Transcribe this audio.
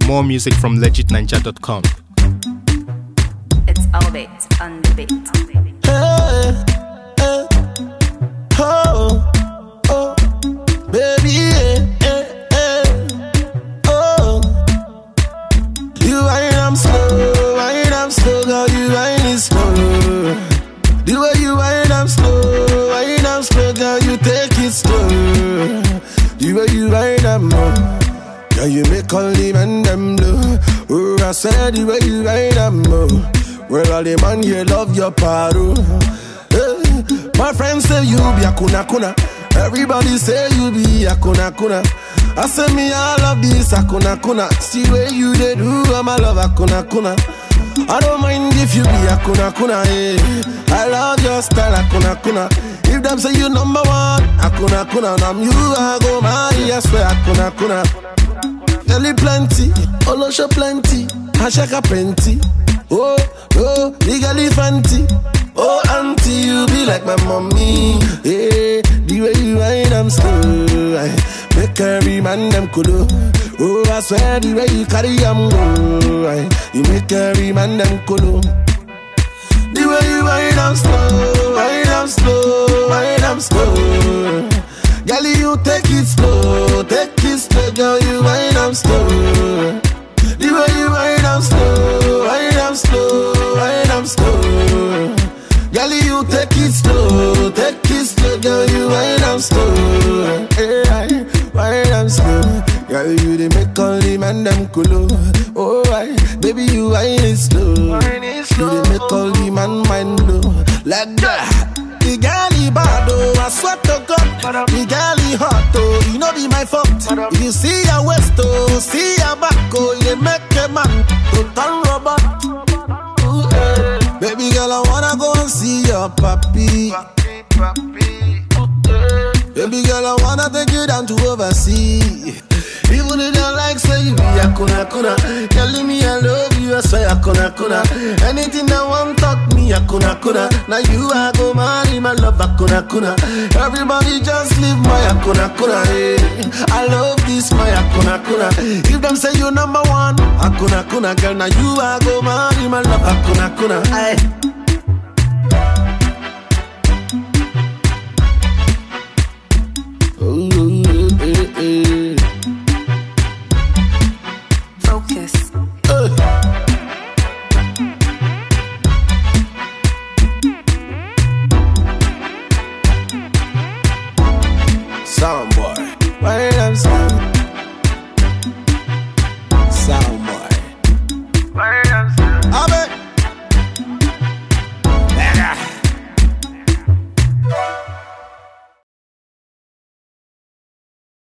More music from legitninja.com. It's Albert on the beat. Hey, hey, oh, oh, baby, yeah, yeah, yeah, oh. You wind am slow, wind am slow, girl, you wind it slow. The way you wind am slow, wind am slow, girl, you take it slow. The way you wind am, oh. Girl, you make all the men them blue. Oh, I said the way you ride them, oh. Well, all the man here love your paro. Hey, my friends say you be a kuna kuna. Everybody say you be a kuna kuna. I say me I love this a kuna kuna. See where you they do, I'm a love a kuna kuna. I don't mind if you be a kuna kuna. Hey. I love your style a kuna kuna. If them say you number one, a kuna kuna. And I'm you, I go marry, I swear a kuna kuna. Jelly plenty, Olosho plenty, Ashaka plenty. Oh, oh, big fancy. Oh, auntie, you be like my mommy. Yeah, the way you ride, I'm slow. I make every man them cool. Oh, I swear the way you carry, I'm go. I, you make every man them cool. The way you ride, I'm slow. Ride, I'm slow. Ride, I'm slow. Girl, you take it slow, take it slow, girl, you wind up slow. The way you wind up slow, wind up slow, wind up slow. Girl, you take it slow, take it slow, girl, you wind up slow. Hey, wind up slow. Girl, you the make all the man them cool. Oh, right, baby, you wind it slow. You the make all the man mind blow. Like that. The girl he bad oh, I swear to God. The girl he hot oh, you know be my fault. If you see your waist oh, see your back oh, you make a man to turn rubber. Ooh, eh. Baby girl, I wanna go and see your papi. Baby girl, I wanna take you down to overseas. Even if you like say you be a kuna kuna Telling me I love you, I swear a kuna kuna Anything that want talk me a kuna kuna Now you I go marry my love a kuna kuna Everybody just leave my a kuna kuna hey. I love this my a kuna kuna If them say you number one a kuna kuna Girl now you I go marry my love a kuna kuna Aye. Ooh, eh, eh. Focus. Soundboy. Wind